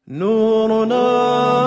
نورنا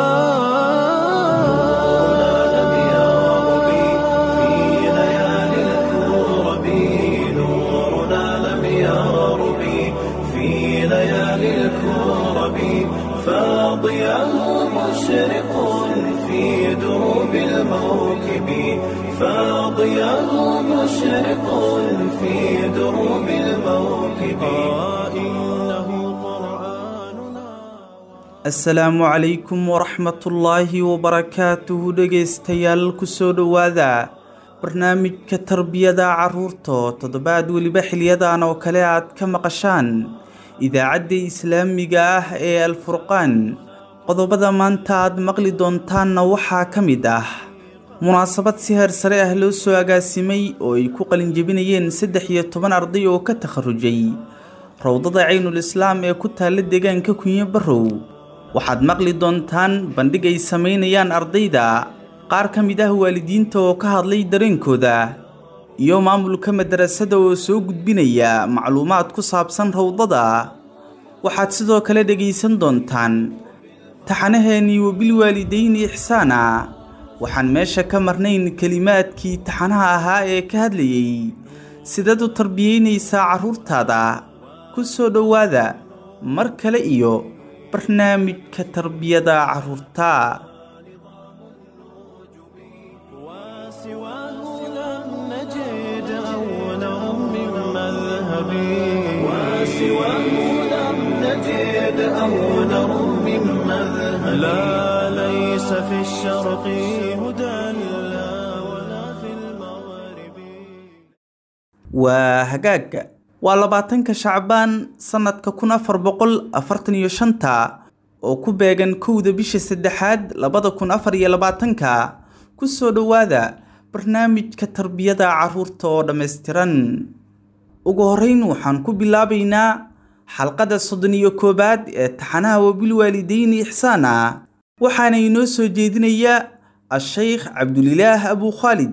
لم يغرب في ليالي الكرب نورنا لم يغرب في ليالي الكرب فاضيا مشرق في دروب الموكب فاضيا مشرق في دروب الموكب إنه قرآننا asalaamu calaykum waraxmatullaahi wabarakaatuhu dhegaystayaal kusoo dhowaada barnaamijka tarbiyada carruurta toddobaad weliba xiliyadan oo kale aad ka maqashaan idaacadda islaamiga ah ee alfurqaan qodobada maanta aad maqli doontaanna waxaa ka mid ah munaasabad si heer sare ah loo soo agaasimay oo ay ku qalinjebinayeen saddex iyo toban arday oo ka takharujay rawdada caynul islaam ee ku taalla deegaanka kunyo barrow waxaad maqli doontaan bandhig ay samaynayaan ardayda qaar ka mid ah waalidiinta oo ka hadlay dareenkooda iyo maamulka madarasada oo soo gudbinaya macluumaad ku saabsan rawdada waxaad sidoo kale dhegaysan doontaan taxanaheennii wabilwaalidayni ixsaana waxaan meesha ka marnayn kelimaadkii taxanaha ahaa ee ka hadlayay sidaad u tarbiyeynaysaa carruurtaada ku soo dhowaada mar kale iyo barnaamijka tarbiyada carruurta وسواه لم نجد أولا من مذهب وسواه لم نجد أولا من مذهب لا ليس في الشرق هدى لا ولا في المغرب waa hagaag waa labaatanka shacbaan sannadka kun afar boqol afartan iyo shanta oo ku beegan kowda bisha saddexaad labada kun afar iyo labaatanka ku soo dhowaada barnaamijka tarbiyada carruurta oo dhammaystiran ugu horrayn waxaan ku bilaabaynaa xalqada soddon iyo koowaad ee taxanaha wabilwaalidayni ixsaana waxaana inoo soo jeedinaya a-shaykh cabdulilaah abu khaalid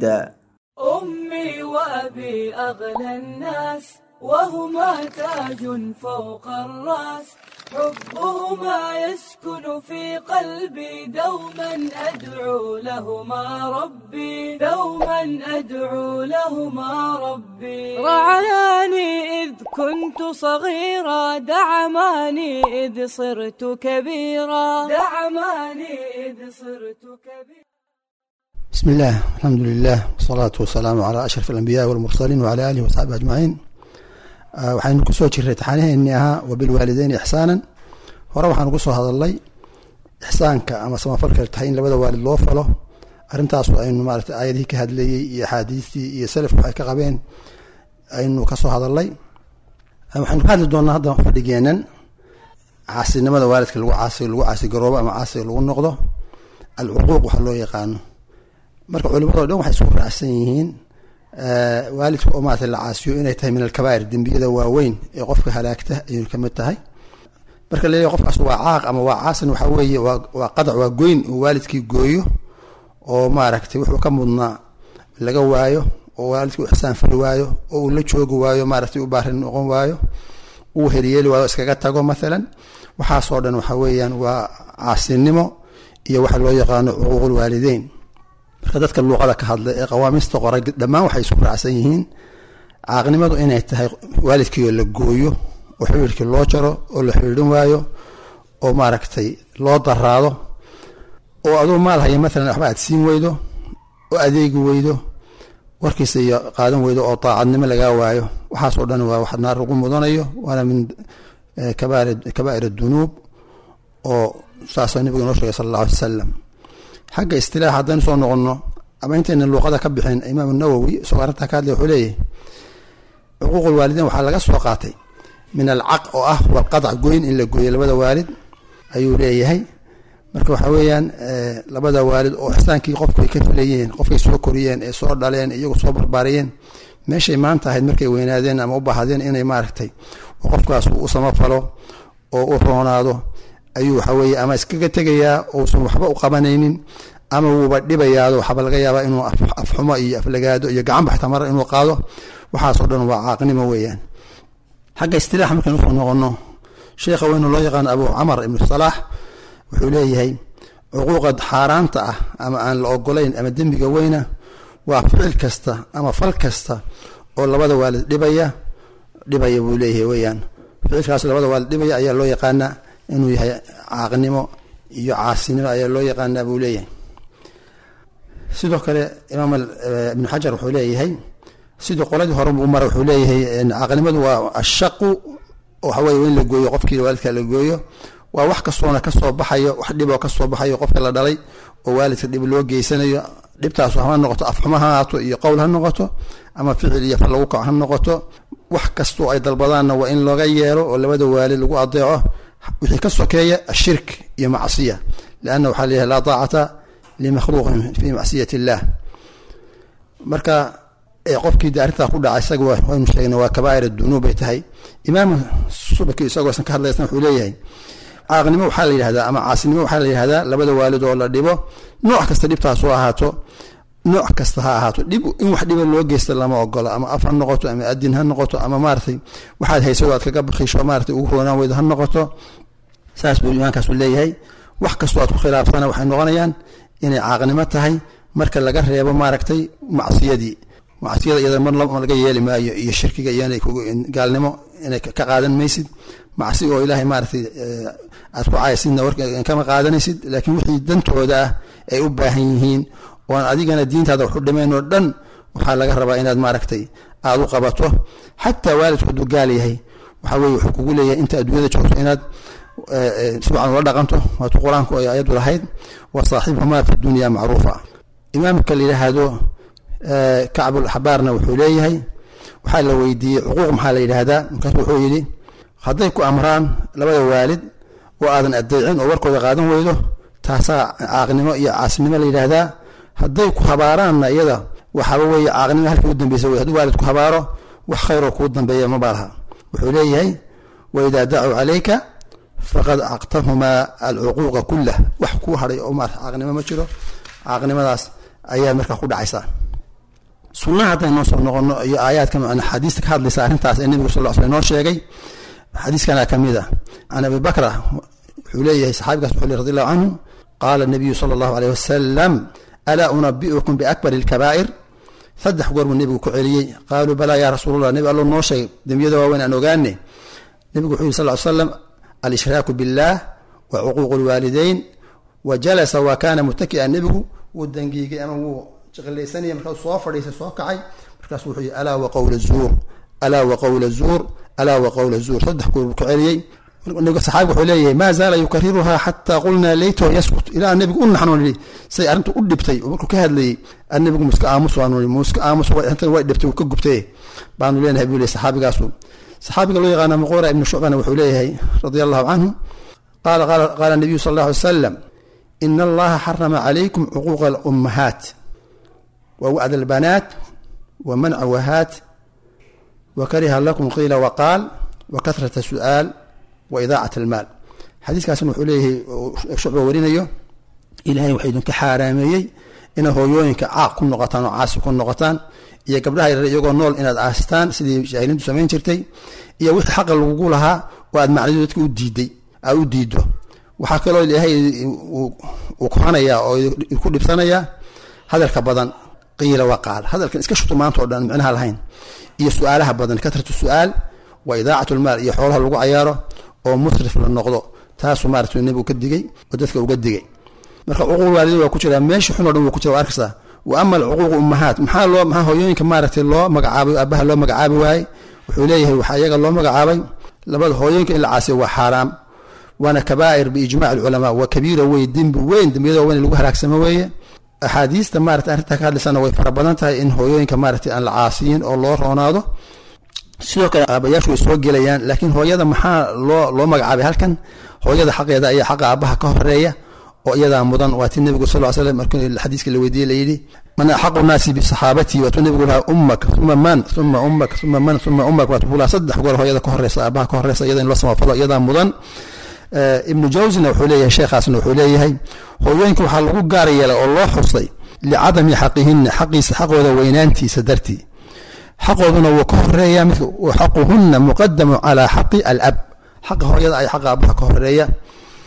أمي وأبي أغلى الناس وهما تاج فوق الرأس حبهما يسكن في قلبي دوما أدعو لهما ربي دوما أدعو لهما ربي رعاني إذ كنت صغيرا دعماني إذ صرت كبيرا دعماني إذ صرت كبيرا بسم الله الحمد لله والصلاة والسلام على أشرف الأنبياء والمرسلين وعلى آله وصحبه أجمعين آه، waxaynu kusoo jirray taxaaniheenii ahaa wabilwaalideyni ixsaanan hore waxaanu kusoo hadalnay ixsaanka ama samafalka tahay in labada waalid loo falo arintaasu aynu maarata aayadihii ka hadlayey iyo axaadiistii iyo salafku waxay ka qabeen aynu kasoo hadalnay Ah, waxaynu ka hadli doonaa hadda fadhigeenan caasinimada waalidka lagu caasi lagu caasigaroobo ama caasiga lagu noqdo alcuquuq waxa loo yaqaano marka culimadoo dhan waxay isku raacsan yihiin eh, waalidka oo maarata la caasiyo inay tahay min alkabaa'ir dembiyada waaweyn ee qofka halaagta ayuu kamid tahay marka laleeyahay qofkaas waa caaq ama waa caasin waxa weeye waa waa qadac waa goyn uu waalidkii gooyo oo maaragtay wuxuu ka mudnaa laga waayo oo waalidkii u ixsaan fali waayo oo uu la joogi waayo maaragtay u baarin noqon waayo uu heliyeeli waayo iskaga tago mathalan waxaasoo dhan waxa weeyaan waa caasinimo iyo waxa loo yaqaano cuquuqul waalideyn marka dadka luuqada ka hadla ee qawaamiista qoray dhammaan waxay isku raacsan yihiin caaqnimadu inay tahay waalidkiioo la gooyo oo xiriirkii loo jaro oo la xiriirin waayo oo maaragtay loo daraado oo aduu maal haya maalan waxba aad siin weydo oo adeegi weydo warkiisa iyo qaadan weydo oo daacadnimo lagaa waayo waxaasoo dhan waa wax naar lagu mudanayo waana min eh, kabaa'ir kabaa'ir dunuub oo saasoo nabiga noo sheegay sala allahu alay wasalam xagga istilaax haddaynu soo noqono ama intayna luuqada ka bixin imaam nawowi isagoo arrintaa ka hadlay wuxuu leeyahy cuquuqul waalideyn waxaa laga soo qaatay min alcaq oo ah walqadac goyn in la gooyo labada waalid ayuu leeyahay marka waxa weeyaan eh, labada waalid oo ixsaankii qofku ay ka filayeen qofkay soo koriyeen ee soo dhaleen iyagu soo barbaariyeen meeshay maanta ahayd markay weynaadeen ama u baahadeen inay maaragtay oo qofkaas uu u samafalo oo u roonaado ayuu waxa weeye ama iskaga tegayaa uusan waxba u qabanaynin ama wuuba dhibayaado waxaaba laga yaabaa inuu af- afxumo iyo aflagaado iyo gacan baxta mara inuu qaado waxaasoo dhan waa caaqnimo weeyaan xagga istilaaxa markaynu usoo noqono sheekha weynu loo yaqaano abu camar ibnu salaax wuxuu leeyahay cuquuqa xaaraanta ah ama aan la ogolayn ama dembiga weyna waa ficil kasta ama fal kasta oo labada waalid dhibaya dhibaya buu leeyahay weyaan ficilkaas labada waalid dhibaya ayaa loo yaqaanaa inuu yahay caaqnimo iyo caasinimo ayaa loo yaqaanaa buu leeyahay sidoo kale imaam ibnu xajar wuxuu leeyahay sidii qoladii hore u mara wuxuu leeyahay caaqnimadu waa ashaqu waxaweye in la gooyo qofkii waalidka la gooyo waa wax kastoona kasoo baxayo wax dhiboo kasoo baxayo qofka la dhalay oo waalidka dhib loo geysanayo dhibtaasu hama noqoto afxumo ha haato iyo qowl ha noqoto ama ficil iyo fal lagu kaco ha noqoto wax kastoo ay dalbadaanna waa in looga yeelo oo labada waalid lagu adeeco wixii ka sokeeya ashirk iyo macsiya lianna waxaa leeyahay laa taacata limakhluuqin fi macsiyat illah marka qofkii de arrintaa ku dhaca isaga waynu sheegna waa kabaa'ir dunuub bay tahay imaam subaki isagoosan ka hadlaysan wuxuu leeyahay caaqnimo waxaa la yidhahdaa ama caasinimo waxaa la yidhahdaa labada waalid oo la dhibo nooc kasta dhibtaasu ahaato nooc kasta ha ahaato dhib in wax dhiba loo geysta lama ogola ama af ha noqoto ama adin ha noqoto ama maaratay waxaad hayso aad kaga bakisho maaratay ugu roonaan weydo ha noqoto saas buu imaamkaasu leeyahay wax kastoo aad ku khilaafsana waxay noqonayaan inay caaqnimo tahay marka laga reebo maaragtay macsiyadii macsiyada iyada mar laga yeeli maayo iyo shirkiga iyo gaalnimo inay ka qaadan maysid macsi oo ilaahay maaratay aad ku caysidna kama qaadanaysid laakiin wixii dantooda ah ay u baahan yihiin oon adigana diintaada waxu dhimayn oo dhan waxaa laga rabaa inaad maaragtay aada u qabato xataa waalidku hadduu gaal yahay waxaa weye wuxuu kugu leeyahay inta adduunyada joogto inaad si wacan ula dhaqanto waatuu qur-aanku ay ayadu lahayd wa saaxibuhumaa fi dunya macruufa imaamka la yidhaahdo kacbul axbaarna wuxuu leeyahay waxaa la weydiiyey cuquuq maxaa la yidhaahdaa markaasu wuxuu yidhi hadday ku amraan labada waalid oo aadan adeecin oo warkooda qaadan weydo taasaa caaqnimo iyo caasinimo la yidhaahdaa hadday ku habaaraanna iyada waxaaba weeye caaqnimo halkii u dambeysa wey hadduu waalid ku habaaro wax khayroo kuu dambeeya maba laha wuxuu leeyahay waidaa dacuu calayka faqad caqtahumaa alcuquuqa kullah wax kuu hadhay oo maarata caaqnimo ma jiro caaqnimadaas ayaa markaa ku dhacaysaa sunnaha hadday noo soo noqono iyo aayaadka xadiista ka hadlaysa arrintaas ee nebigu sal sl noo sheegay xadiiskana ka mid ah can abi bakra wuxuu leeyahay saxaabigaas wuxuu le radi allahu canhu qaala nabiyu sala allahu aleyh wasalam alaa unabi'ukum biakbari alkabaa'ir saddex goor buu nebigu ku celiyey qaaluu balaa yaa rasuulallah nebi allo noo sheeg dembiyada waaweyn aan ogaane nebigu wuxuu yihi sal ly slam alshraaku biاllah wa cuquuqu lwaalideyn wa jalasa wa kaana mutaki'an nebigu wuu dangiigay ama wuu jiqilaysanaya markaasuu soo fadhiisay soo kacay markaasu wuxuu yihi alaa wa qowla zuur alaa wa qowla zuur alaa wa qowla zuur saddex goor buu ku celiyey saxaabiga wuxuu leeyahay maa zaala yukariruhaa xataa qulnaa leytahu yaskut ilaa nebigu u naxnu nihi say arrintu u dhibtay oo markuu ka hadlayey nebigu muska aamus waanu nihi muska aamus arrintan way dhibtay wuu ka gubtay baanu leenahay buu leey saxaabigaasu saxaabiga loo yaqaana muqura ibnu shucbana wuxuu leeyahay radia allahu canhu qaala qaala nabiyu sal alla alay salam ina allaha xarama calaykum cuquuqa alummahaat wa wacd albanaat wa manca wahaat wa kariha lakum qiila waqaal wa kahrata su'aal wa idaacat almaal xadiiskaasna wuxuu leeyahay shucba warinayo ilaahay waxaa idinka xaaraameeyey inaad hooyooyinka caaq ku noqotaan oo caasi ku noqotaan iyo gabdhaha yarar iyagoo nool inaad aastaan sidii jaahiliintu samayn jirtay iyo wixii xaqa lagugu lahaa oo aad macnadu dadka u diiday aad u diido waxaa kaloo ilaahay uu kohanayaa oo ku dhibsanayaa hadalka badan qiila waqaal hadalkan iska shuto maanta oo dhan micnaha lahayn iyo su-aalaha badan katratu su-aal wa idaacat lmaal iyo xoolaha lagu cayaaro oo musrif la noqdo taasuu maarata nebigu ka digay oo dadka uga digay marka cuquuq waalidin waa ku jiraa meesha xun o dhan waa ku jira waa arkaysaa wa ama alcuquuq ummahaat maxaa loo maxaa hooyooyinka maaragtay loo magacaabay aabaha loo magacaabi waayey wuxuu leeyahay waxaa iyaga loo magacaabay labada hooyooyinka in la caasiyo waa xaaraam waana kabaa'ir biijmac alculamaa waa kabiira wey dembi weyn dembiyada weyn lagu halaagsamo weeye axaadiista maarata arrintaa ka hadlaysana way fara badan tahay in hooyooyinka maaragtay aan la caasiyin oo loo roonaado sidoo kale aabayaashu way soo gelayaan laakiin hooyada maxaa loo loo magacaabay halkan hooyada xaqeeda ayaa xaqa aabaha ka horeeya oo iyadaa mudan waa ti nebigu sal slam markii xadiiska la weydiiyey layidhi man axaqu naasi bisaxaabatii waatuu nebigu lahaa ummak uma man uma ummak uma man uma ummak waatuu buu lahaa saddex goor hooyada ka horeysa aabaha ka horeysa iyada in loo samafalo iyadaa mudan ibnu jawsina wuxuu leeyahay sheekhaasna wuxuu leeyahay hooyooyinka waxaa lagu gaar yeelay oo loo xusay licadami xaqihina xaqiisa xaqooda weynaantiisa dartii xaqooduna wuu ka horeeya mid xaquhuna muqadamu calaa xaqi alab xaqa hooyada ay xaqa aabaha ka horeeya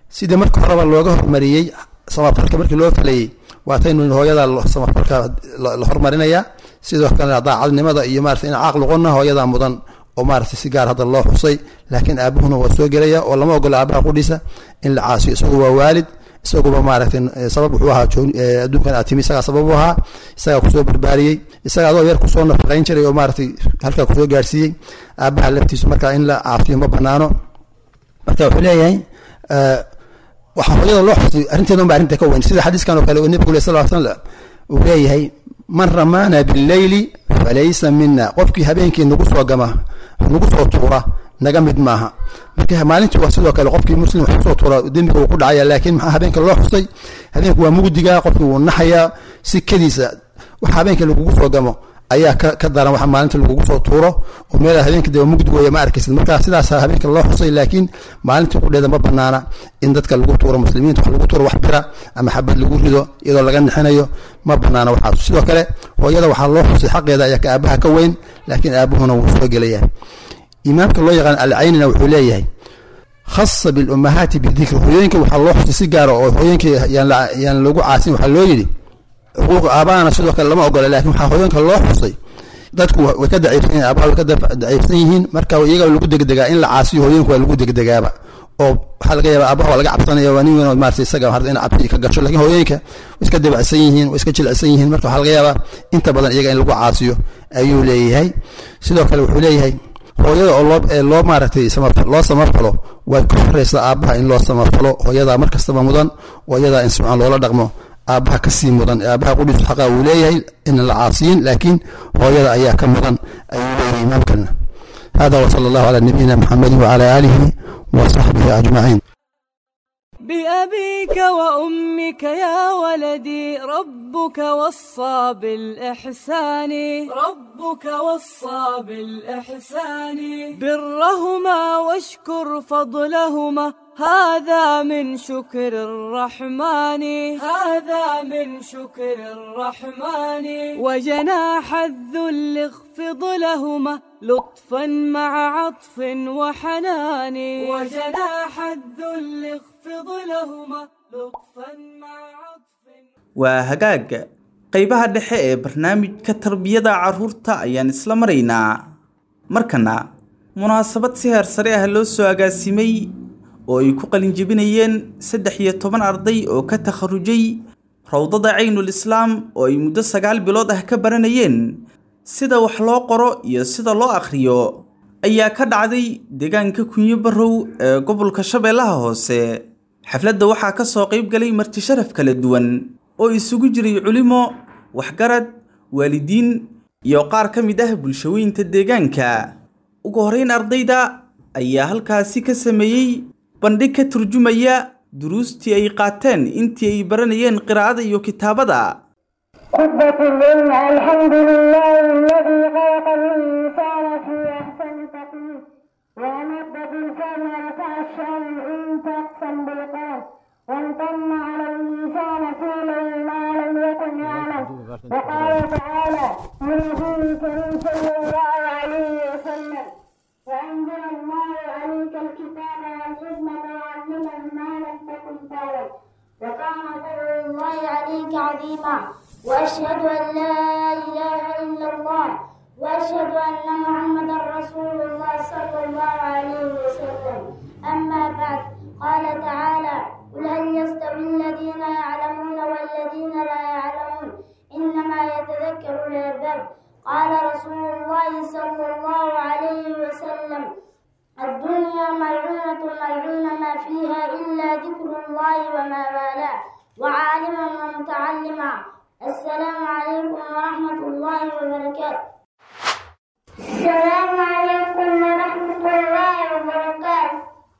sidii marka horeba looga hormariyey samafalka markii loo falayey waataynu hooyada samafalka la hormarinaya sidoo kale daacadnimada iyo maarata in caaq luqona hooyada mudan oo maarata si gaar hadda loo xusay laakiin aabuhuna waa soo gelaya oo lama ogola aabaha qudhiisa in la caasiyo isagu waa waalid isaguba maaragtay sabab wuxuu ahaa adduunkan aad timi isagaa sabab u ahaa isagaa kusoo barbaariyey isaga adoo yar kusoo nafaqayn jiray oo maaratay halkaa kusoo gaarsiiyey aabaha laftiisu marka in la caafiyo ma banaano marka wuxuu leeyahay waxaa hooyada loo xusay arrinteeda unba arrinta ka weyn sida xadiiskan oo kale uu nebigu le sal l slam uu leeyahay man ramaana billeyli falaysa mina qofkii habeenkii nagu soo gama nagu soo tuura naga mid maaha marka maalintii waa sidoo kale qofkii muslim wax kusoo tuura dembiga uu ku dhacaya laakiin maxaa habeenka loo xusay habeenku waa mugdiga qofkii wuu naxayaa si kadiisa waxa habeenkii lagugu soo gamo ayaa ka ka daran waxa maalinta lagugu soo tuuro oo meel habeenka dee mugdi weeye ma arkaysid marka sidaas habeenka loo xusay laakiin maalintii qudheeda ma banaana in dadka lagu tuuro muslimiinta wax lagu tuuro wax bira ama xabad lagu rido iyadoo laga nixinayo ma banaana waxaas sidoo kale hooyada waxaa loo xusay xaqeeda ayaa ka aabaha ka weyn laakiin aabuhuna wuu soo gelaya imaamka loo yaqaan alcaynina wuxuu leeyahay khasa bilummahaati bidikri hooyooyinka waxaa loo xusay si gaara oo hooyooyinka yaan lagu caasin waxaa loo yidhi xuquuq aabahana sidoo kale lama ogola lakin waxaa hooyooyinka loo xusay dadku way ka daciifsan yihin aabaha way ka daciifsan yihiin marka iyaga lagu degdegaa in la caasiyo hooyooyinka waa lagu degdegaaba oo waxaa laga yaaba aabaha waa laga cabsanaya waa nin weyn oo maarata isaga in cabsi ka gasho lakin hooyooyinka way iska dabacsan yihiin way iska jilicsan yihiin marka waxaa laga yaabaa inta badan iyaga in lagu caasiyo ayuu leeyahay sidoo kale wuxuu leeyahay hooyada oo loo loo maaragtay loo samafalo way ka horeysa aabaha in loo samafalo hooyadaa mar kastaba mudan oo iyadaa in subcan loola dhaqmo aabaha kasii mudan aabaha qudhiisu xaqa uu leeyahay inan la caasiyin laakiin hooyada ayaa ka mudan ayuu leeyahay imaamkana hada wsala allahu calaa nabiyina muxamedi wacala aalihi wa saxbihi ajmaciin بأبيك وأمك يا ولدي ربك وصى بالإحسان ربك وصى بالإحسان برهما واشكر فضلهما هذا من شكر الرحمن هذا من شكر الرحمن وجناح الذل اخفض لهما لطفا مع عطف وحنان وجناح الذل اخفض لهما لطفا مع عطف waa hagaag qaybaha dhexe ee barnaamijka tarbiyada carruurta ayaan isla maraynaa markana munaasabad si heer sare ah loo soo agaasimay oo ay ku qalinjebinayeen saddex iyo toban arday oo ka takharujay rawdada caynul islaam oo ay muddo sagaal bilood ah ka baranayeen sida wax loo qoro iyo sida loo akhriyo ayaa ka dhacday deegaanka kunyo barrow ee gobolka shabeellaha hoose xafladda waxaa ka soo qayb galay marti sharaf kala duwan oo isugu jiray culimo waxgarad waalidiin iyo qaar ka mid ah bulshooyinta deegaanka ugu horrayn ardayda ayaa halkaasi ka sameeyey bandhig ka turjumaya duruustii ay qaateen intii ay baranayeen qiraa'ada iyo kitaabada خطبة اليوم الحمد لله الذي خلق الإنسان في أحسن تقويم وأمد بالكون ورفع الشأن إن تقسم بالقول وامتن على الإنسان فعلا ما لم يكن يعلم وقال تعالى من نبي كريم صلى الله عليه وسلم وأنزل الله عليك الكتاب والحكمة وعلمك ما لم تكن تعلم وكان فضل الله عليك عظيما وأشهد أن لا إله إلا الله وأشهد أن محمدا رسول الله صلى الله عليه وسلم أما بعد قال تعالى قل هل يستوي الذين يعلمون والذين لا يعلمون إنما يتذكر الألباب قال رسول الله صلى الله عليه وسلم الدنيا ملعونة ملعون ما فيها إلا ذكر الله وما والاه وعالما ومتعلما السلام عليكم ورحمة الله وبركاته السلام عليكم ورحمة الله وبركاته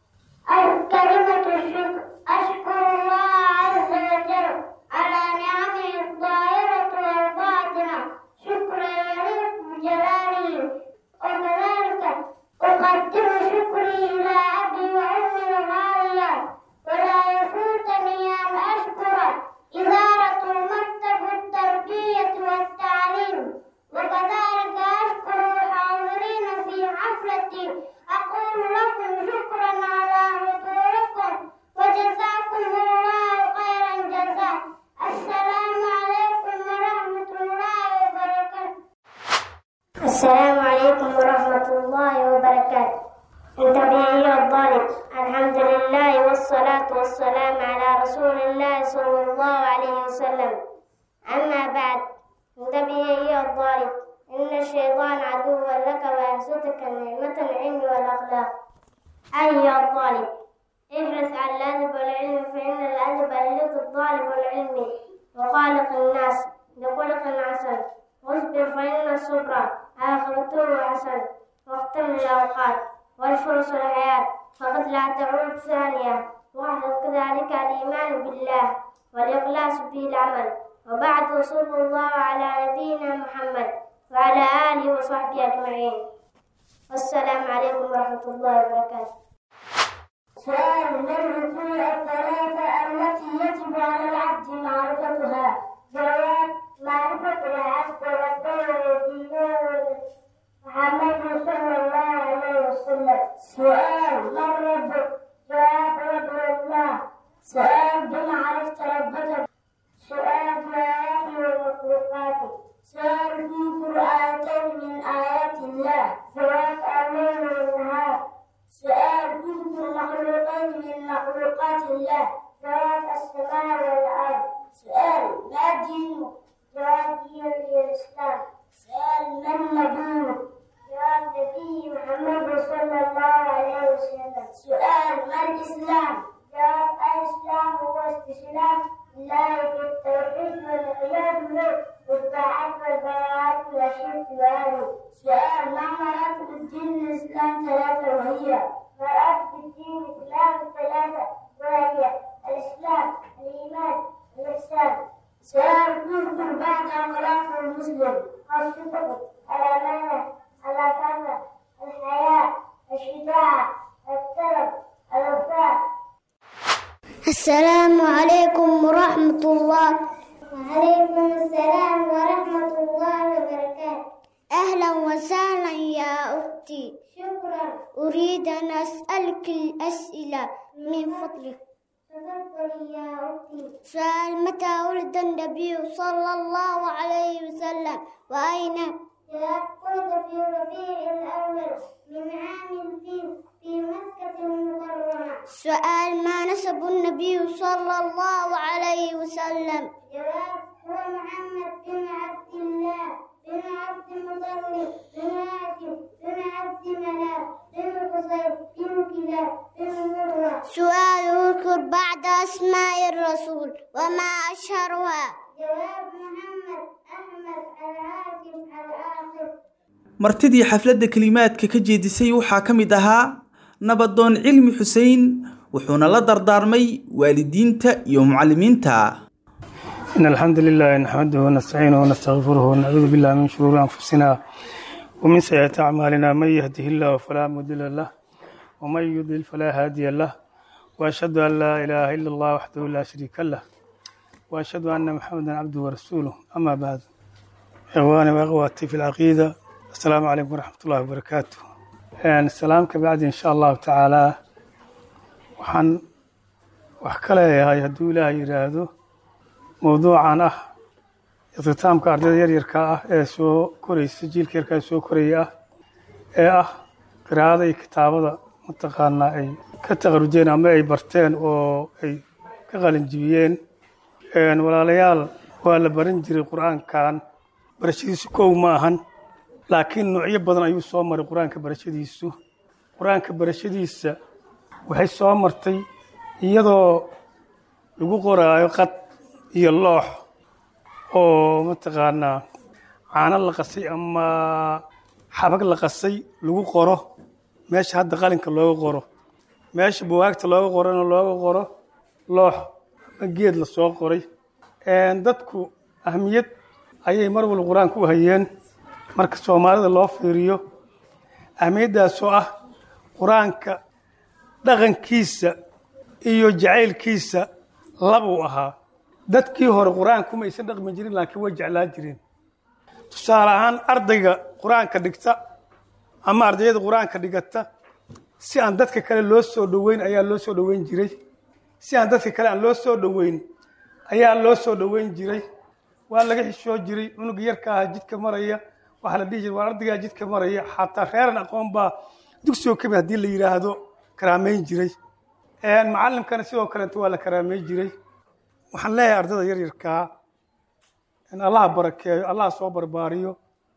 الكلمة الشكر أشكر الله عز وجل على نعمه الظاهرة والباطنة شكرا يليق بجلاله وكذلك أقدم شكري إلى أبي وأمي الغالية ولا يفوتني أن أشكر إدارة المكتب التربية والتعليم وكذلك أشكر الحاضرين في حفلتي أقول لكم شكرا على حضوركم السلام عليكم ورحمة الله وبركاته أنت به الظالم الحمد لله والصلاة والسلام على رسول الله صلى الله عليه وسلم أما بعد أنت به الظالم إن الشيطان عدو لك ويحسدك نعمة العلم والأخلاق أيها الظالم احرص على الأدب والعلم فإن الأدب يهلك الظالم والعلم وخالق الناس بخلق حسن واصبر فإن الصبر آخرته حسن واختم الأوقات والفرص الحياة فقد لا تعود ثانية واحدث كذلك الإيمان بالله والإخلاص في العمل وبعد وصلى الله على نبينا محمد وعلى آله وصحبه أجمعين والسلام عليكم ورحمة الله وبركاته سؤال من الركوع الثلاثة التي يجب على العبد معرفتها جواب معرفة العبد والدين والدينار محمد صلى الله عليه وسلم سؤال من ربك جواب رب الله سؤال بما عرفت ربك سؤال في آياته ومخلوقاته سؤال في قرآن من آيات الله جواب الليل والنهار سؤال كل مخلوقين من مخلوقات الله جواب السماء والأرض سؤال ما دينك جواب دين الإسلام سؤال من نبيك جواب نبي محمد صلى الله عليه وسلم سؤال ما الإسلام جواب الإسلام هو استسلام لله في التوحيد والعياذ له والطاعات والبراءات والشرك وأهله سؤال ما مراتب الدين الإسلام ثلاثة وهي مراتب الدين الإسلام ثلاثة وهي الإسلام الإيمان الإحسان سؤال يذكر بعد أخلاق المسلم الصدق الأمانة العفاف الحياة الشجاعة الكرم الوفاء السلام عليكم ورحمة الله وعليكم السلام ورحمة الله وبركاته أهلا وسهلا يا أختي شكرا أريد أن أسألك الأسئلة من فضلك تفضلي يا أختي سؤال متى ولد النبي صلى الله عليه وسلم وأين جاء ولد في ربيع الأول من عام الفيل في مكة المكرمة سؤال ما نسب النبي صلى الله عليه وسلم جواب هو محمد بن عبد الله بن عبد المطلب بن هاشم بن عبد مناف بن قصير بن كلاب بن مرة سؤال اذكر بعد أسماء الرسول وما أشهرها جواب محمد أحمد العاصم الآخر martidii xafladda kelimaadka ka jeedisay waxaa ka mid ahaa nabadoon cilmi xuseen wuxuuna la dardaarmay waalidiinta iyo mucallimiinta إن الحمد لله نحمده ونستعينه ونستغفره ونعوذ بالله من شرور أنفسنا ومن سيئات أعمالنا من يهده الله فلا مضل له ومن يضلل فلا هادي له وأشهد أن لا إله إلا الله وحده لا شريك له وأشهد أن محمدا عبده ورسوله أما بعد إخواني وأخواتي في العقيدة السلام عليكم ورحمة الله وبركاته يعني السلام كبعد إن شاء الله تعالى وحن وحكلا يا هدو إله يرادو mowduucan ah iktitaamka ardayda yaryarka ah ee soo koraysa jiilka yarka ee soo koraya ah ee ah qiraa'ada iyo kitaabada mataqaanaa ay ka taqarujeen ama ay barteen oo ay ka qalinjibiyeen walaalayaal waa la baran jiray qur-aankan barashadiisu kow ma ahan laakiin noocyo badan ayuu soo maray qur-aanka barashadiisu qur-aanka barashadiisa waxay soo martay iyadoo lagu qoraayo qad iyo loox oo mataqaanaa caano la qasay ama xabag la qasay lagu qoro meesha hadda qalinka looga qoro meesha buwaagta looga qorona looga qoro loox ama geed la soo qoray dadku ahmiyad ayay mar walba qur-aanka u hayeen marka soomaalida loo fiiriyo ahmiyaddaasoo ah qur-aanka dhaqankiisa iyo jacaylkiisa labuu ahaa dadkii hore qur-aanka uma aysan dhaqmi jirin laakiin way jeclaa jireen tusaale ahaan ardayga qur-aanka dhigta ama ardayada qur-aanka dhigata si aan dadka kale loo soo dhoweyn ayaa loo soo dhoweyn jiray si aan dadka kale aan loo soo dhoweyn ayaa loo soo dhoweyn jiray waa laga xishoo jiray cunuga yarka aha jidka maraya waxaa la dhihi jira waa ardaygaa jidka maraya xataa reeran aqoon baa dugsioo kamid haddii la yidhaahdo karaameyn jiray macallimkana sidoo kaleeto waa la karaameyn jiray waxaan leeyahay ardayda yaryarkaa in allaha barakeeyo allaha soo barbaariyo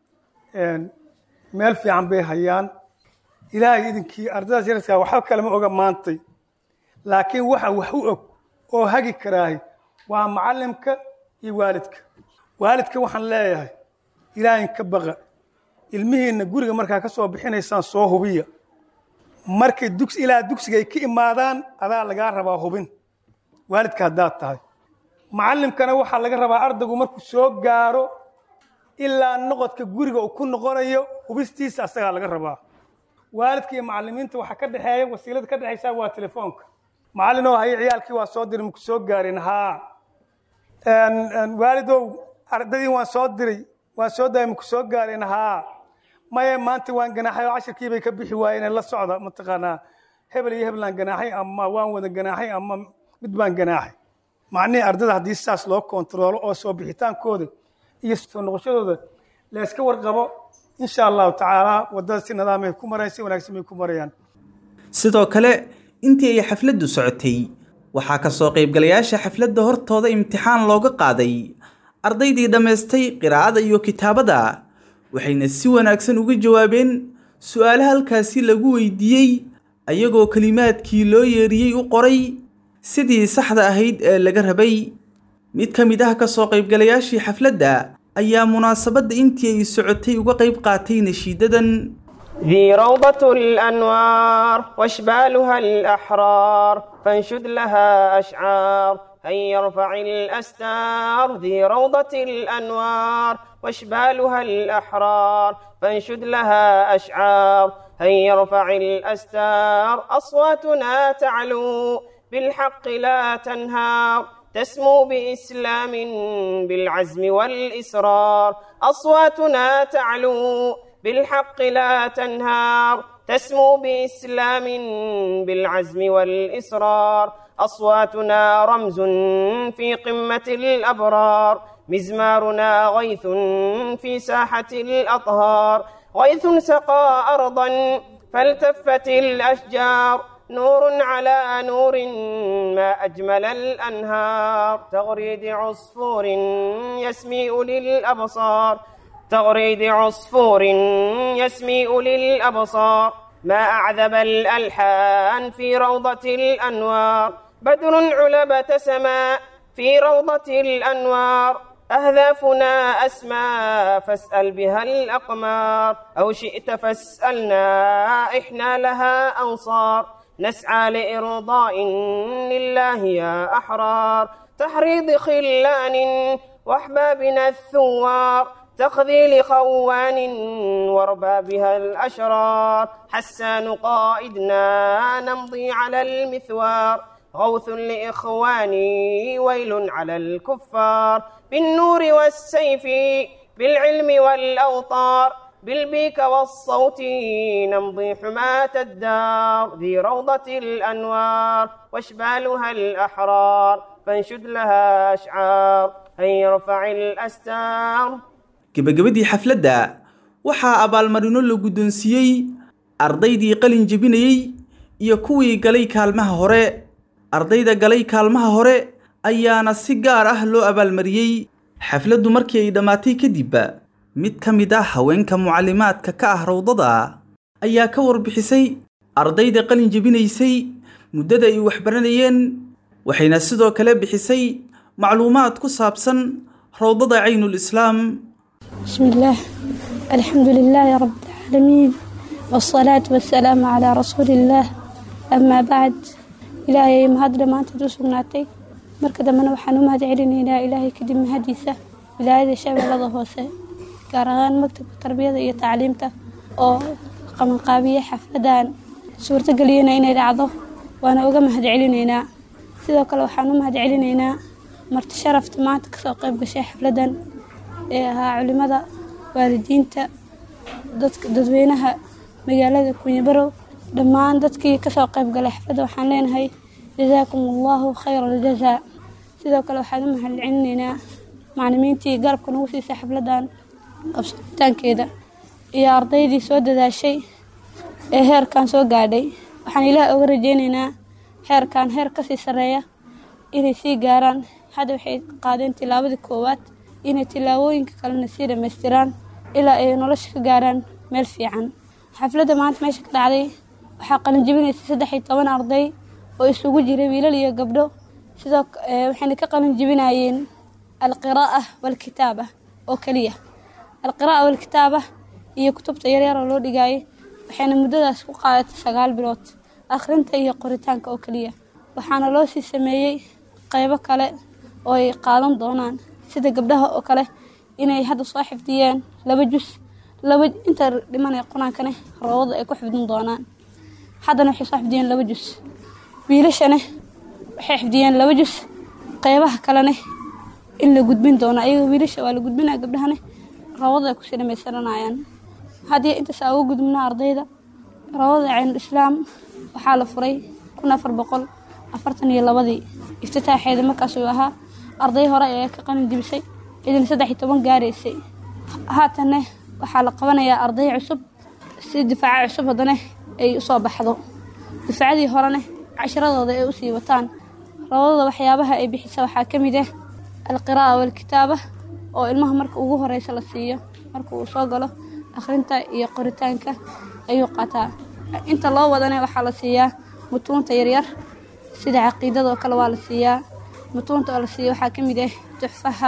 meel fiican bay hayaan ilaahay idinkii ardaydaas yaryarkaa waxba kalema oga maantay laakiin waxa wax u og oo hagi karaahay waa macallimka iyo waalidka waalidka waxaan leeyahay ilaahin ka baqa ilmihiinna guriga markaa ka soo bixinaysaan soo hubiya markay dugs ilaa dugsiga ay ka imaadaan adaa lagaa rabaa hubin waalidka haddaad tahay macallimkana waxaa laga rabaa ardaygu markuu soo gaaro ilaa noqodka guriga uu ku noqonayo hubistiisa asagaa laga rabaa waalidka iyo macallimiinta waxaa ka dhexeeya wasiilada ka dhexaysa waa telefoonka macallinoo haye ciyaalkii waa soo diray maku soo gaarin haa waalidow ardaydii waan soo diray waan soo daayay maku soo gaarin haa maye maanta waan ganaaxay oo cashirkii bay ka bixi waayeen la socda mataqaanaa hebel iyo heblaan ganaaxay ama waan wada ganaaxay ama mid baan ganaaxay macnihii ardayda haddii sidaas loo kontaroolo oo soo bixitaankooda iyo soo noqoshadooda la iska warqabo insha allahu tacaala waddada si nidaamay ku marayaan si wanaagsan bay ku marayaan sidoo kale intii ay xafladdu socotay waxaa ka soo qaybgalayaasha xafladda hortooda imtixaan looga qaaday ardaydii dhammaystay qiraa'ada iyo kitaabada waxayna si wanaagsan uga jawaabeen su'aalaha halkaasi lagu weydiiyey ayagoo kelimaadkii loo yeeriyey u qoray sidii saxda ahayd ee laga rabay mid ka mid ah ka soo qaybgalayaashii xafladda ayaa munaasabadda intii ay socotay uga qayb qaatay nashiidadan ذي روضة الأنوار واشبالها الأحرار فانشد لها أشعار هيا يرفع الأستار ذي روضة الأنوار واشبالها الأحرار فانشد لها أشعار هيا يرفع الأستار أصواتنا تعلو بالحق لا تنهار تسمو بإسلام بالعزم والإصرار أصواتنا تعلو بالحق لا تنهار تسمو بإسلام بالعزم والإصرار أصواتنا رمز في قمة الأبرار مزمارنا غيث في ساحة الأطهار غيث سقى أرضا فالتفت الأشجار نور على نور ما أجمل الأنهار تغريد عصفور يسمي أولي الأبصار تغريد عصفور يسمي أولي الأبصار ما أعذب الألحان في روضة الأنوار بدر علبة سماء في روضة الأنوار أهدافنا أسمى فاسأل بها الأقمار أو شئت فاسألنا إحنا لها أنصار نسعى لإرضاء لله يا أحرار تحريض خلان وأحبابنا الثوار تخذيل خوان واربابها الأشرار حسان قائدنا نمضي على المثوار غوث لإخواني ويل على الكفار بالنور والسيف بالعلم والأوطار بالبيك والصوت نمضي حماة الدار ذي روضة الأنوار واشبالها الأحرار فانشد لها أشعار هيا يرفع الأستار gebagabadii xafladda waxaa abaalmarino la guddoonsiiyey ardaydii qalin jebinayey iyo kuwii galay kaalmaha hore ardayda galay kaalmaha hore ayaana si gaar ah loo abaalmariyey xafladdu markii ay dhammaatay kadib mid ka mid ah haweenka mucallimaadka ka ah rawdada ayaa ka warbixisay ardayda qalin jebinaysay muddada ay waxbaranayeen waxayna sidoo kale bixisay macluumaad ku saabsan rawdada caynul islaam بسم الله الحمد لله رب العالمين والصلاة والسلام على رسول الله أما بعد إلهي مهد لما أنت تسقناتي مركز من وحنو مهد علينا إلى إلهي كدم هديسة ولاية الشعب لضا هوسة كارغان مكتب التربية iyo تعليمته oo qabanqaabiye xafladaan suurto geliyana inay dhacdo waana uga mahad celinaynaa sidoo kale waxaan u mahad celinaynaa marti sharafta maanta kasoo qayb gashay xafladan ee ahaa culimada waalidiinta dadka dadweynaha magaalada kunyabarow dhammaan dadkii kasoo qayb galay xafladda waxaan leenahay jazaakum allahu khayra aljazaa sidoo kale waxaan u mahad celinaynaa maclimiintii garabka nagu siisay xafladan qabsabitaankeeda iyo ardaydii soo dadaashay ee heerkan soo gaadhay waxaan ilaah oga rajeyneynaa heerkan heer kasii sarreeya inay sii gaaraan hadda waxay qaadeen tilaabadii koowaad inay tilaabooyinka kalena sii dhammaystiraan ilaa ay nolosha ka gaaraan meel fiican xafladda maanta meesha ka dhacday waxaa qalinjibinaysay saddex iyo toban arday oo isugu jiray wiilal iyo gabdho sidoo waxayna ka qalinjibinayeen alqiraa'a waalkitaaba oo keliya alqiraa'a waalkitaaba iyo kutubta yaryar oo loo dhigaayay waxayna muddadaas ku qaadatay sagaal bilood akhrinta iyo qoritaanka oo keliya waxaana loo sii sameeyey qaybo kale oo ay qaadan doonaan sida gabdhaha oo kale inay hadda soo xifdiyeen laba jus laba inta dhimanaya qur-aankane roobada ay ku xifdin doonaan haddana waxay soo xifdiyeen laba jus wiilashane waxay xifdiyeen laba jus qaybaha kalene in la gudbin doono ayaga wiilasha waa la gudbinaya gabdhahane roobada ay kusii dhamaystiranayaan haddii intaas aa uga gudbina ardayda roobada caynul islaam waxaa la furay kun afar boqol afartan iyo labadii iftitaaxeeda markaas uu ahaa arday hore ee ka qalin jibisay idin saddex iyo toban gaaraysay haatanne waxaa la qabanayaa arday cusub si difaaco cusub haddana ay usoo baxdo difaacadii horene cashiradooda ay usii wataan roobadada waxyaabaha ay bixisa waxaa ka mid ah alqiraa'a waalkitaaba oo ilmaha marka ugu horeysa la siiyo marka uu soo galo akhrinta iyo qoritaanka ayuu qaataa inta loo wadane waxaa la siiyaa mutuunta yaryar sida caqiidada oo kale waa la siiyaa mutuunta oo la siiya waxaa ka mid ah tuxfaha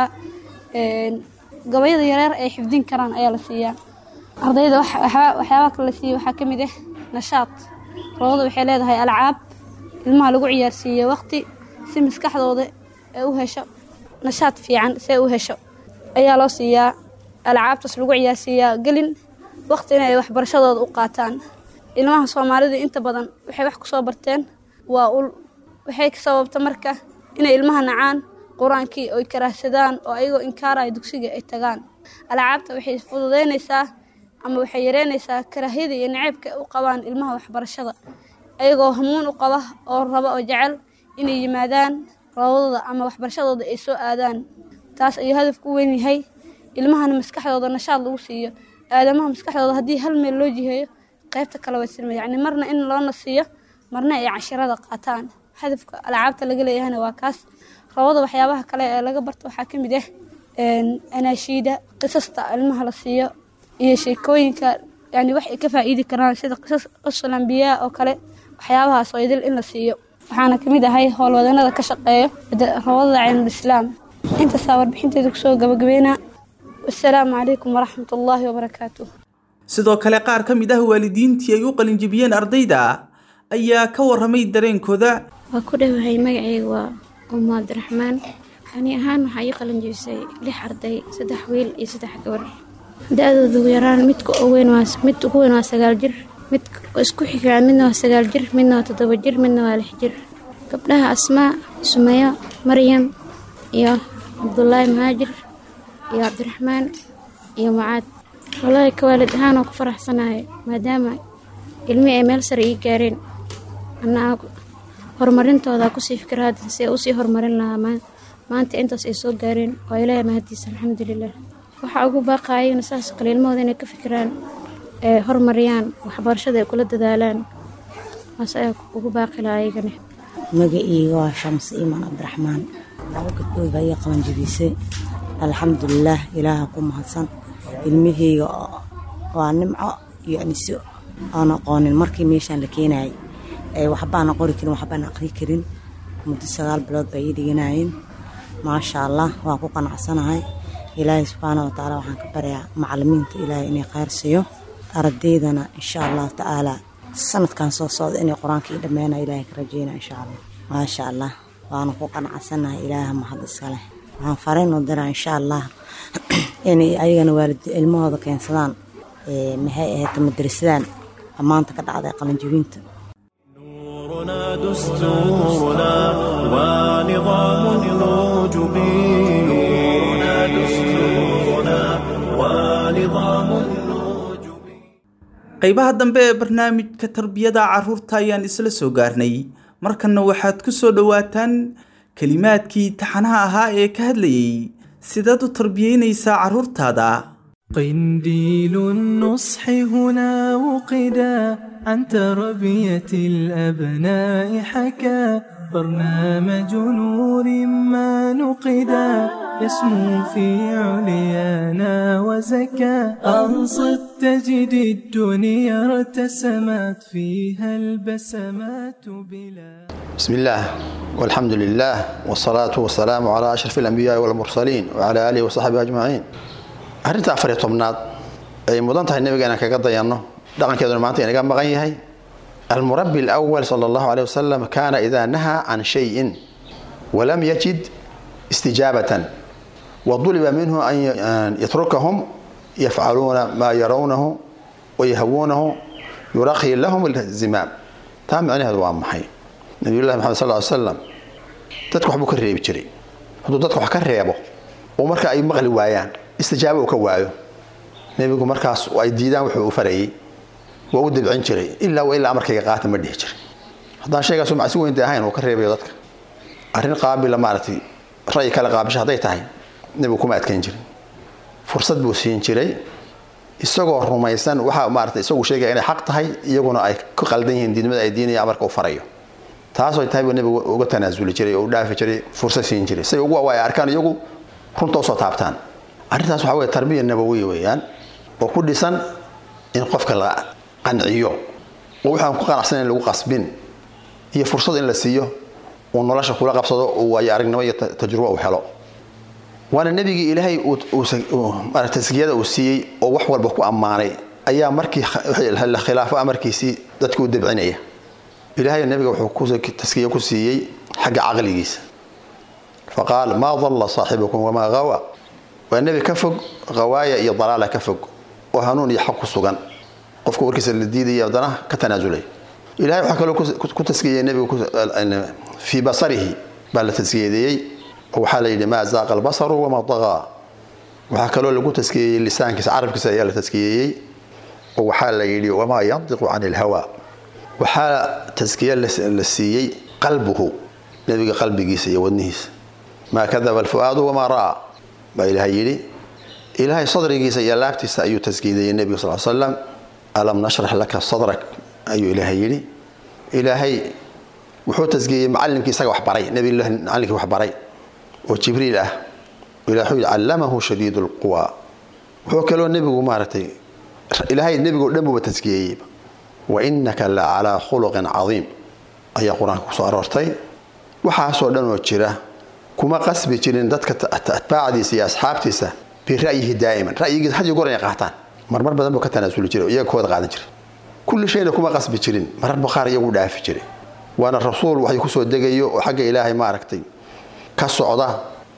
gabayada yaryar ay xifdin karaan ayaa la siiyaa ardayda waxyaabaha kale la siiya waxaa ka mid ah nashaad roobada waxay leedahay alcaab ilmaha lagu ciyaarsiiyo waqti si maskaxdooda ay u hesho nashaad fiican si ay u hesho ayaa loo siiyaa alcaabtaas lagu ciyaarsiiyaa gelin waqtina ay waxbarashadooda u qaataan ilmaha soomaalida inta badan waxay wax kusoo barteen waa ul waxay ka sababta marka inay ilmaha nacaan qur-aankii oy karaahsadaan oo ayagoo inkaaraya dugsiga ay tagaan alcaabta waxay fududeynaysaa ama waxay yareynaysaa karaahiyada iyo naceybka u qabaan ilmaha waxbarashada ayagoo hamuun u qaba oo raba oo jecel inay yimaadaan roobadooda ama waxbarashadooda ay soo aadaan taas ayuu hadafku weyn yahay ilmahana maskaxdooda nashaad lagu siiyo aadamaha maskaxdooda haddii hal meel loo jiheeyo qaybta kale way silma yacni marna in loo nasiiyo marna ay cashirada qaataan hadafka alcaabta laga leeyahayna waa kaas roobada waxyaabaha kale ee laga barto waxaa ka mid ah anaashiida qisasta ilmaha la siiyo iyo sheekooyinka yani wax ay ka faa'iidi karaan sida qisas qasul ambiyaa oo kale waxyaabahaas oo idil in la siiyo waxaana kamid ahay howlwadanada ka shaqeeyo roobada caynul islaam intaasaa warbixinteeda kusoo gabagabeynaa wasalaamu calaykum waraxmat ullaahi wabarakaatuh sidoo kale qaar ka mid ah waalidiintii ay u qalinjibiyeen ardayda ayaa ka waramay dareenkooda waa ku dhowahay magacayga waa umu cabdiraxmaan ani ahaan waxaa ii qalinjibisay lix arday saddex wiil iyo saddex gabar da-dooda ugu yaraan midka weyn waa mid ugu weyn waa sagaal jir mid isku xigaan midna waa sagaal jir midna waa toddoba jir midna waa lix jir gabdhaha asmaa sumayo maryam iyo cabdulaahi mahaajir iyo cabdiraxmaan iyo mucaad wallaahi ka waalid ahaan oo ku faraxsanahay maadaama ilmihii ay meel sare ii gaareen anaa horumarintooda kusii fikir hadda si ay usii horumarin lahaa maanta intaas ay soo gaareen waa ilaahay mahadiisa alxamdulilah waxaa ugu baaqaayana saas kale ilmahooda inay ka fikiraan ee horumariyaan waxbarashada ay kula dadaalaan waas ayaa ugu baaqi lahaa ayagana magaciyga waa shams iimaan cabdiraxmaan laba gabdhood baa ii qabanjibisay alxamdulilaah ilaaha ku mahadsan ilmaheyga waa nimco iyo aniso aan aqoonin markii meeshaan la keenayay waxbaana qori karin waxbaana aqri karin muddo sagaal bilood bay ii dhiganayeen maasha allah waan ku qanacsanahay ilaahay subxaana watacaala waxaan ka baryaa macalimiinta ilaahay inay khayr siiyo ardaydana insha allahu tacaala sanadkan soo socda inay qur-aanka ii dhammeynaya ilaahay ka rajeyna insha allah maasha allah waana ku qanacsanahay ilaaha mahad iskaleh waxaan fariin u diraa insha allah inay ayagana waalid ilmahooda keensadaan maxay ahayd madrasadaan maanta ka dhacday qalinjibinta دستورنا ونظام الوجب نورنا دستورنا ونظام qaybaha dambe ee barnaamijka tarbiyada carruurta ayaan isla soo gaarnay markanna waxaad ku soo dhowaataan kelimaadkii taxanaha ahaa ee ka hadlayay sidaad u tarbiyeynaysaa carruurtaada قنديل النصح هنا وقدا عن تربية الأبناء حكى برنامج نور ما نقدا يسمو في عليانا وزكى أنصت تجد الدنيا ارتسمت فيها البسمات بلا بسم الله والحمد لله والصلاة والسلام على أشرف الأنبياء والمرسلين وعلى آله وصحبه أجمعين arrinta afar iyo tobnaad ay mudan tahay nabiga inaan kaga dayanno dhaqankeeduna maanta inaga maqan yahay almurabi alawal sala allahu aleyh wasalam kaana idaa nahaa can shayin walam yajid istijaabatan waduliba minhu an yatrukahum yafcaluuna maa yarawnahu wayahawuunahu yuraqi lahum alzimaam taa micnaheedu waa maxay nabiyullahi maxamed sal ly slam dadka waxbuu ka reebi jiray hadduu dadka wax ka reebo oo marka ay maqli waayaan istijaabo uu ka waayo nebigu markaas ay diidaan wuxuu u farayey waa u dabcin jiray ilaa wa ilaa amarkayga qaata ma dhihi jiray haddaan sheegaasu macsi weynta ahayn uu ka reebayo dadka arrin qaabila maaragtay ra'yi kale qaabisha hadday tahay nebigu kuma adkayn jirin fursad buu siin jiray isagoo rumaysan waxa maarata isagu sheegaya inay xaq tahay iyaguna ay ku qaldan yihiin diidmada ay diinaya amarka u farayo taasoo tahay buu nebigu uga tanaasuli jiray oo u dhaafi jiray fursad siin jiray say ugu ay arkaan iyagu runta usoo taabtaan arrintaas waxaa weye tarbiya nabawiya weeyaan oo ku dhisan in qofka la qanciyo oo waxaan ku qanacsan in lagu qasbin iyo fursad in la siiyo uu nolosha kula qabsado uu waayo aragnimo iyo tajrubo uu helo waana nebigii ilaahay taskiyada uu siiyey oo wax walba ku ammaanay ayaa markii la khilaafo amarkiisii dadka u dabcinaya ilaahay nebiga wuxuu taskiye ku siiyey xagga caqligiisa faqaal maa dalla saaxibukum wamaa gawa waa nebi ka fog hawaaya iyo dalaala ka fog oo hanuun iyo xaq ku sugan qofka warkiisa la diidaya haddana ka tanaasulay ilahay waxaa kaloo ku taskiyey nebigu fii basarihi baa la taskiyadeeyey oo waxaa la yidhi maa zaaqa albasaru wamaa dagaa waxaa kaloo lagu taskiyeeyey lisaankiisa carabkiisa ayaa la taskiyeeyey oo waxaa la yidhi wamaa yantiqu can ilhawa waxaa taskiye la siiyey qalbuhu nebiga qalbigiisa iyo wadnihiisa maa kadaba alfu'aadu wamaa ra'aa baa ilaahay yidhi ilaahay sadrigiisa iyo laabtiisa ayuu taskiideeyey nebiga sal slam alam nashrax laka sadrak ayuu ilaahay yidhi ilaahay wuxuu taskiyeeyey macallimkii isaga waxbaray nebilah macallinkii waxbaray oo jibriil ah ilahay wuxuu yidhi callamahu shadiid lquwa wuxuu kaloo nebigu maaragtay ilaahay nebigoo dhan buuba taskiyeeyey wa innaka la calaa khuluqin cadiim ayaa qur-aanka kusoo aroortay waxaasoo dhan oo jira kuma qasbi jirin dadka atbaacdiisa iyo asxaabtiisa bira'yihi daa'iman ra'yigiisa had iyo goor inay qaataan marmar badan buu ka tanaasuli jiray oo iyaga kooda qaadan jiray kulli shayna kuma qasbi jirin mararba qaar iyagu dhaafi jiray waana rasuul waxay kusoo degayo oo xagga ilaahay maaragtay ka socda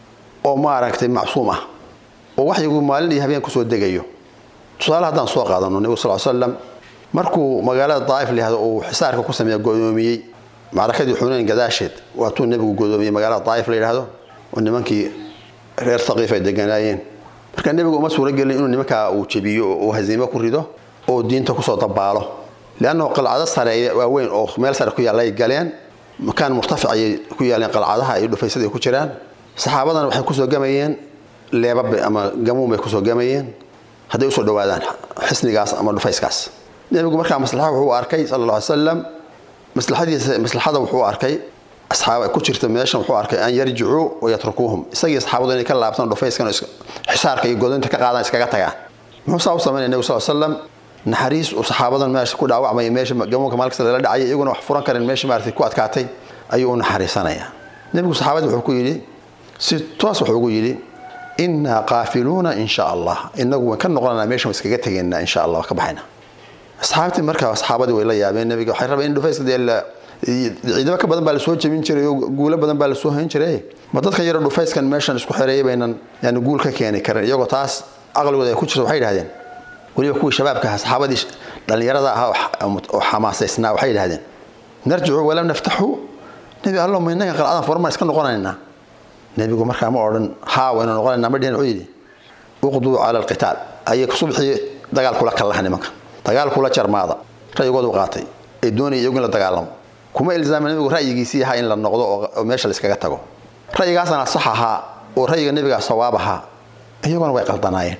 oo maaragtay macsuum ah oo waxyigu maalin iyo habeen kusoo degayo tusaale haddaan soo qaadano nebigu sal slam markuu magaalada daa'if layihahdo uu xisaarka ku sameeya godoomiyey macrakadii xunayn gadaasheed waatuu nebigu godoomiyey magaalada daa'if la yidhaahdo oo nimankii reer haqiif ay deganaayeen marka nebigu uma suuro gelin inuu nimankaa uu jebiyo oo uu hasiimo ku rido oo diinta kusoo dabaalo leannahu qalcado sare waaweyn oo meel sare ku yaalla ay galeen makaan murtafic ayay ku yaaleen qalcadaha iyo dhufaysada ay ku jiraan saxaabadana waxay kusoo gamayeen leebab ama gamuun bay kusoo gamayeen hadday usoo dhawaadaan xisnigaas ama dhufayskaas nebigu markaa maslaxa wuxuu arkay sala alla alay slam maslaxadiisa maslaxada wuxuu arkay asxaab ku jirta meeshan wuxuu arkay an yarjicuu wayatrukuuhum isagii saxaabadu inay ka laabtaan dhufayskan xisaarka iyo godinta ka qaadaan iskaga tagaan muxuu saa u samaynaya nebigu sal slam naxariis uu saxaabadan meesha ku dhaawacmaya meesha gamuunka maalkasta lala dhacay iyaguna wax furan karin meesha maaragtay ku adkaatay ayuu u naxariisanayaa nebigu saxaabadii wuxuu ku yidhi si toos wuxuu ugu yidhi innaa qaafiluuna in sha allah inagu waan ka noqonanaa meeshan iskaga tegaynaa insha allah ka baxayna asxaabtii markaa saxaabadii way la yaabeen nebiga waxay rabeen in dhufayska dee ciidamo ka badan baa lasoo jebin jiray oo guulo badan baa lasoo hayn jiray ma dadkan yaro dhufayskan meeshan isku xereeyay baynan yani guul ka keeni karin iyagoo taas aqligooda ay ku jirto waxay yidhahdeen weliba kuwii shabaabka ahaa saxaabadii dhallinyarada ahaa oo xamaasaysnaa waxay yidhahdeen narjicu walam naftaxu nebi allo ma innaga qalcadan formaan iska noqonaynaa nebigu markaa ma odhan haa waynu noqonaynaa ma dhihin wuxuu yidhi uqduu cala alqitaal ayay subxii dagaal kula kallaha nimanka dagaal kula jarmaada ra'yigoodu qaatay ay doonaya iyagu in la dagaalamo kuma ilzaama nebigu ra'yigiisii ahaa in la noqdo oo meesha layskaga tago ra'yigaasana sax ahaa oo ra'yiga nebigaa sawaab ahaa iyaguna way qaldanaayeen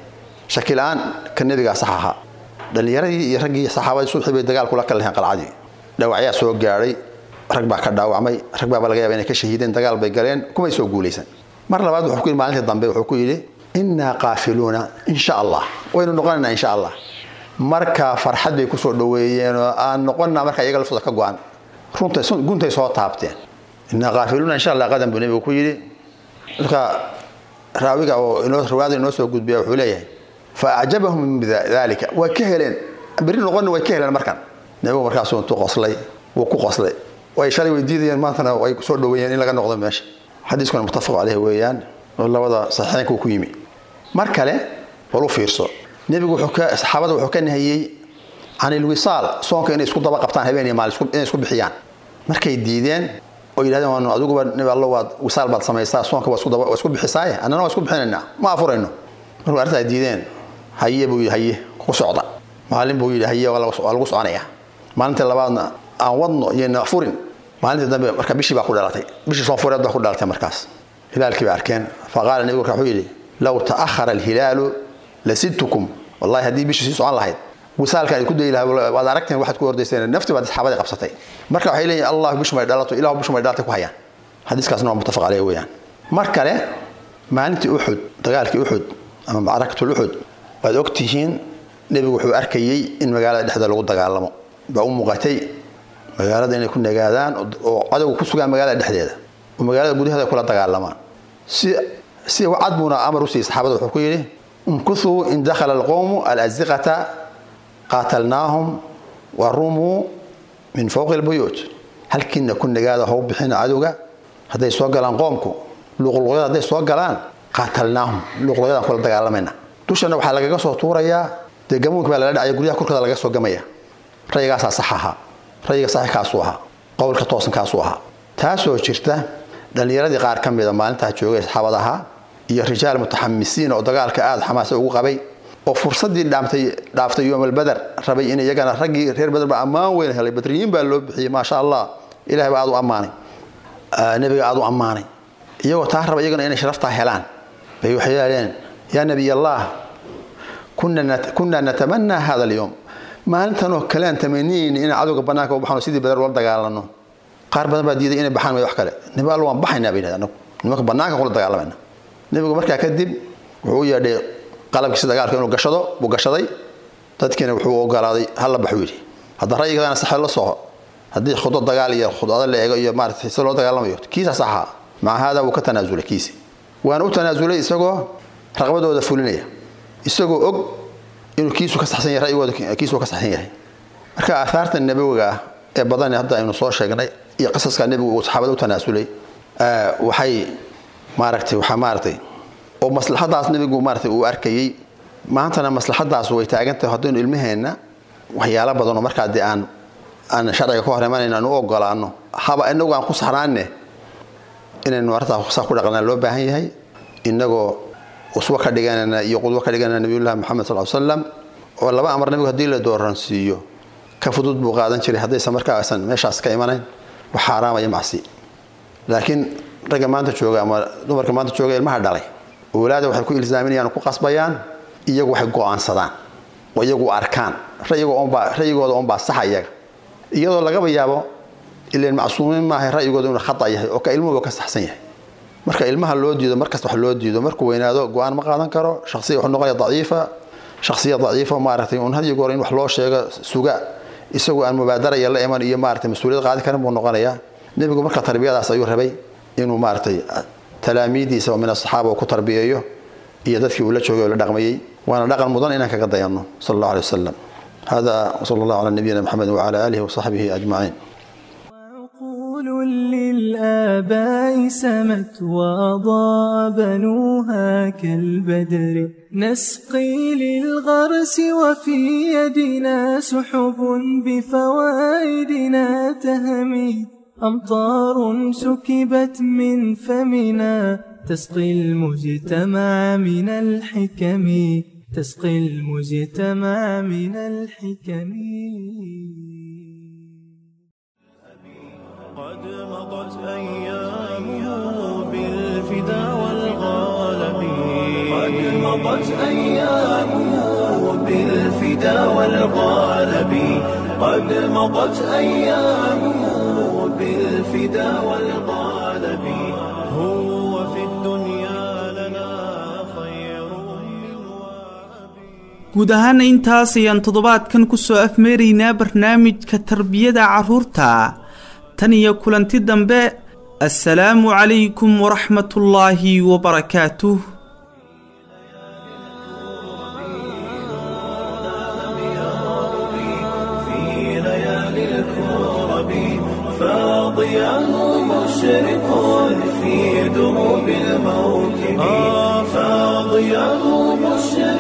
shaki la-aan ka nebigaa sax ahaa dhallinyaradii iyo raggii saxaabadii subxii bay dagaal kula kala laheen qalcadii dhawacyaa soo gaadhay rag baa ka dhaawacmay rag baaba laga yaaba inay ka shahiideen dagaal bay galeen kumay soo guulaysan mar labaad wuxuu ku yidhi maalintii dambe wuxuu ku yidhi innaa qaafiluuna insha allah waynu noqonaynaa insha allah marka farxad bay kusoo dhoweeyeen oo aan noqonnaa marka iyaga laftooda ka go-an runtay guntay soo taabteen innaa qaafiluuna insha allah qadan buu nebigu ku yidhi marka raawiga oo inoo riwaayada inoo soo gudbiya wuxuu leeyahay fa acjabahum min dalika way ka heleen berri noqonna way ka heleen markan nebigu markaasuu intuu qoslay wuu ku qoslay way shalay way diidayeen maantana way soo dhoweeyeen in laga noqdo meesha xadiiskuna muttafaq caleyh weeyaan oo labada saxiixeynka uu ku yimi mar kale bal u fiirso nebigu wuxuu ka saxaabada wuxuu ka nahiyey can ilwisaal soonka inay isku daba qabtaan habeen iyo maalin inay isku bixiyaan markay diideen oo yidhahdeen waanu adiguba nebi allo waad wisaal baad samaysaa soonka waa isku daba waa isku bixisaaye annana waa isku bixinaynaa ma afurayno markuu arrintaa diideen haye buu yidhi haye ku socda maalin buu yidhi haye waa lagu soconaya maalintii labaadna aan wadno iyona furin maalintii dambe marka bishii baa ku dhalatay bishii soonfureed baa ku dhalatay markaas hilaalkii bay arkeen faqaala nebigu marka wuxuu yidhi low ta'ahara alhilaalu lasidtukum wallahi haddii bishii sii socon lahayd wisaalkaan ku dayi lahaa waad aragteen waxaad ku ordayseen nafti baad saxaabadii qabsatay marka waxay leeyihin allah bishu may dhalato ilahu bishu may dhalatay ku hayaan xadiiskaasna waa muttafaq caleyh weeyaan mar kale maalintii uxud dagaalkii uxud ama macrakatul uxud waad ogtihiin nebigu wuxuu arkayey in magaalada dhexda lagu dagaalamo baa u muuqatay magaalada inay ku nagaadaan oo cadowga ku sugaan magaalada dhexdeeda oo magaalada gudaheeda kula dagaalamaan si si cad buuna amar u siiyey saxaabada wuxuu ku yidhi umkuthuu in dakhala alqowmu alaziqata qaatalnaahum wa rumuu min fowqi lbuyuut halkiina ku nagaada how bixina cadowga hadday soo galaan qoomku luqluqyada hadday soo galaan qaatalnaahum luqluqyadaan kula dagaalamayna dushana waxaa lagaga soo tuurayaa dee gamuunka baa lala dhacaya guryaha korkooda laga soo gamaya rayigaasaa sax ahaa rayiga saxi kaasuu ahaa qowlka toosan kaasuu ahaa taasoo jirta dhallinyaradii qaar ka mida maalintaa joogay saxaabad ahaa iyo rijaal mutaxamisiin oo dagaalka aada xamaasa ugu qabay oo fursadii dhaamtay dhaaftay yoomalbeder rabay in iyagana raggii reer beder baa ammaan weyn helay badriyiin baa loo bixiyey maasha allah ilahay baa aad u ammaanay nebiga aad u ammaanay iyagoo taa raba iyagana inay sharaftaa helaan bay waxay yidhahdeen yaa nebiy allah kunaa natamanaa hada alyowm maalintanoo kalean tamaniyeyna inaan cadowga banaanka u baxno sidii beder ula dagaalano qaar badan baa diiday inay baxaan may wax kale nebi alla waan baxaynaa bay yidhahdeen nimanka banaanka kula dagaalamayna nebigu markaa kadib wuxuu u yeedhay qalabkiisa dagaalka inuu gashado buu gashaday dadkiina wuxuu ogolaaday halla baxuu yidhi hadda ra'yigaana saxe la soco haddii khudad dagaal iyo khudado la eego iyo maarata si loo dagaalamayo kiisa saxa maca haada wuu ka tanaasulay kiisi waana u tanaasulay isagoo raqbadooda fulinaya isagoo og inuu kiisu ka saxsan yahay ra'yigooda kiisu ka saxsan yahay marka aahaarta nabawiga ah ee badan hadda aynu soo sheegnay iyo qisaska nebigu uu saxaabada u tanaasulay waxay maaragtay waxaa maaragtay oo maslaxadaas nebigu maaragtay uu arkayey maantana maslaxadaas way taagantahay haddaynu ilmaheenna waxyaalo badan oo markaa dee aan aan sharciga ka hor imanayno aan u ogolaano haba inagu aan ku saxnaanne inaynu arrintaas saa ku dhaqnaa loo baahan yahay inagoo uswa ka dhiganana iyo qudwo ka dhiganana nabiyullahi moxamed sal slam oo laba amar nebigu haddii la dooransiiyo ka fudud buu qaadan jiray haddaysan markaa aysan meeshaas ka imanayn wax xaaraamaya macsi laakiin ragga maanta jooga ama dumarka maanta jooga ilmaha dhalay walaada waxay ku ilsaaminayaan ku qasbayaan iyagu waxay go'aansadaan oo iyagu arkaan rayigooda unbaa saxa iyaga iyadoo lagaba yaabo ilan macsuumiin maaha ra'yigooda inuu khata yahay oo ka ilmuhuba ka saxsan yahay marka ilmaha loo diido markasta wax loo diido markuu weynaado go-aan ma qaadan karo shaqsiya wuxuu noqonaya daciifa shakhsiya daciifa maaragtay un hadiyo goor in wax loo sheego suga isagoo aan mubaadaraya la iman iyo maaragtay mas-uuliyad qaadi karin buu noqonayaa nebigu marka tarbiyadaas ayuu rabay inuu maaragtay talaamiidiisa oo min asaxaaba uu ku tarbiyeeyo iyo dadkii uu la joogay oo la dhaqmayey waana dhaqan mudan inaan kaga dayanno sal allahu alay wasalam hada wsala allahu cala nabiyina maxamed wacala aalihi wasaxbihi ajmaciin للآباء سمت وأضاء بنوها كالبدر نسقي للغرس وفي يدنا سحب بفوائدنا تهمي أمطار سكبت من فمنا تسقي المجتمع من الحكم تسقي المجتمع من الحكم قد مضت أيامه بالفدا والغالب قد مضت أيامه والغالب قد مضت أيامه بالفدا والغالب هو في الدنيا لنا خير guud ahaana intaas ayaan toddobaadkan ku soo afmeeraynaa barnaamijka tarbiyada carruurta tan iyo kulanti dambe assalaamu calaykum waraxmatullaahi wabarakaatuh في ليالي الكرب فاضياه مشرق في دروب الموكب فاضياه مشرق